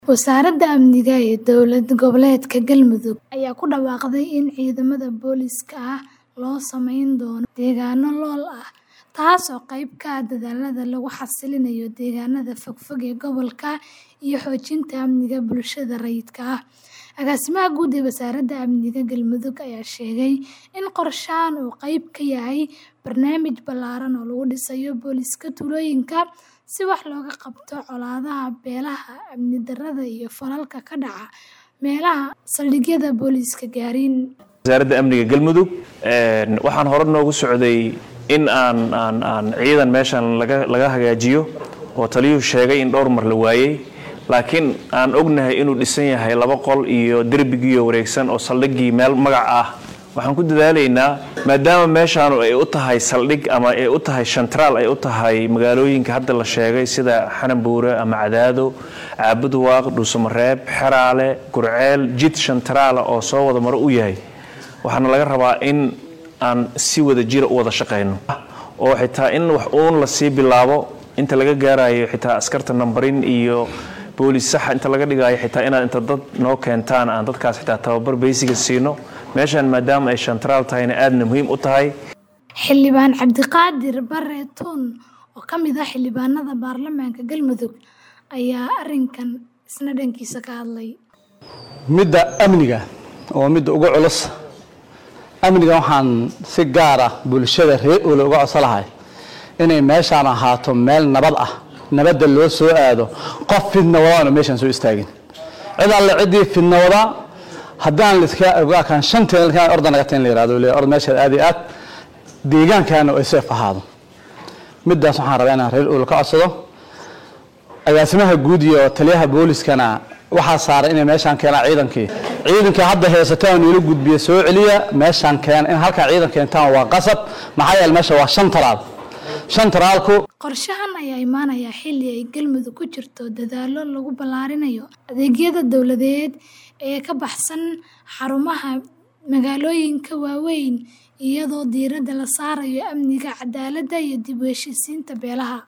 Wasaaradda Amniga ee Dowlad Goboleedka Galmudug ayaa ku dhawaaqday in ciidamada booliiska ah loo samayn doono deegaanno lool ah, taasoo qayb ka ah dadaallada lagu xasilinayo deegaanada fogfog ee gobolka iyo xoojinta amniga bulshada rayidka ah. Agaasimaha Guud ee Wasaaradda Amniga Galmudug ayaa sheegay in qorshahan uu qayb ka yahay barnaamij ballaaran oo lagu dhisayo booliiska tuulooyinka si wax looga qabto colaadaha beelaha, amni darrada iyo falalka ka dhaca meelaha saldhigyada booliisku gaarin. wasaaradda amniga galmudug waxaan hore noogu socday in aan aan aan ciidan meeshan laga laga hagaajiyo oo taliyuhu sheegay in dhowr mar la waayey laakiin aan ognahay inuu dhisan yahay laba qol iyo derbigiiyo wareegsan oo saldhiggii meel magac ah waxaan ku dadaalaynaa maadaama meeshaanu ay u tahay saldhig ama ay u tahay shantraal ay u tahay magaalooyinka hadda la sheegay sida xananbuure ama cadaado caabuduwaaq dhuusamareeb xeraale gurceel jid shantraala oo soo wada maro u yahay waxaana laga rabaa in aan si wada jira u wada shaqayno oo xitaa in wax uun lasii bilaabo inta laga gaarayo xitaa askarta nambarin iyo boolis saxa inta laga dhigayo xitaa inaad inta dad noo keentaan aan dadkaas xitaa tababar beysiga siino meeshan maadaama ay shantraal tahayna aadna muhiim u tahay Xildhibaan Cabdiqaadir Bare Tuun oo ka mid ah xildhibaanada baarlamaanka Galmudug ayaa arrinkan isna dhankiisa ka hadlay. midda amniga oo midda ugu culus amniga waxaan si gaar ah bulshada reer ule uga codsan lahay inay meeshaan ahaato meel nabad ah nabadda loo soo aado qof fidna wadaana meeshaan soo istaagin cid alle ciddii fidna wada haddaan liska ogaakan shanteen likaan ordan naga tain la yihahdo le ord meeshaad aad iyo aad deegaankaana ay seef ahaado middaas waxaan rabaa inaan reer ule ka codsado agaasimaha guud iyo taliyaha booliskana waxaa saaray inay meeshaan keenaan ciidankii ciidankii hadda heesataan niila gudbiya soo celiya meeshaan keen in halkaa ciidan keentaan waa qasab maxaa yeele meesha waa shan talaal shan talaalku Qorshahan ayaa imaanaya xilli ay Galmudug ku jirto dadaallo lagu ballaarinayo adeegyada dawladeed ee ka baxsan xarumaha magaalooyinka waaweyn iyadoo diiradda la saarayo amniga, cadaaladda iyo dib u heshiisiinta beelaha.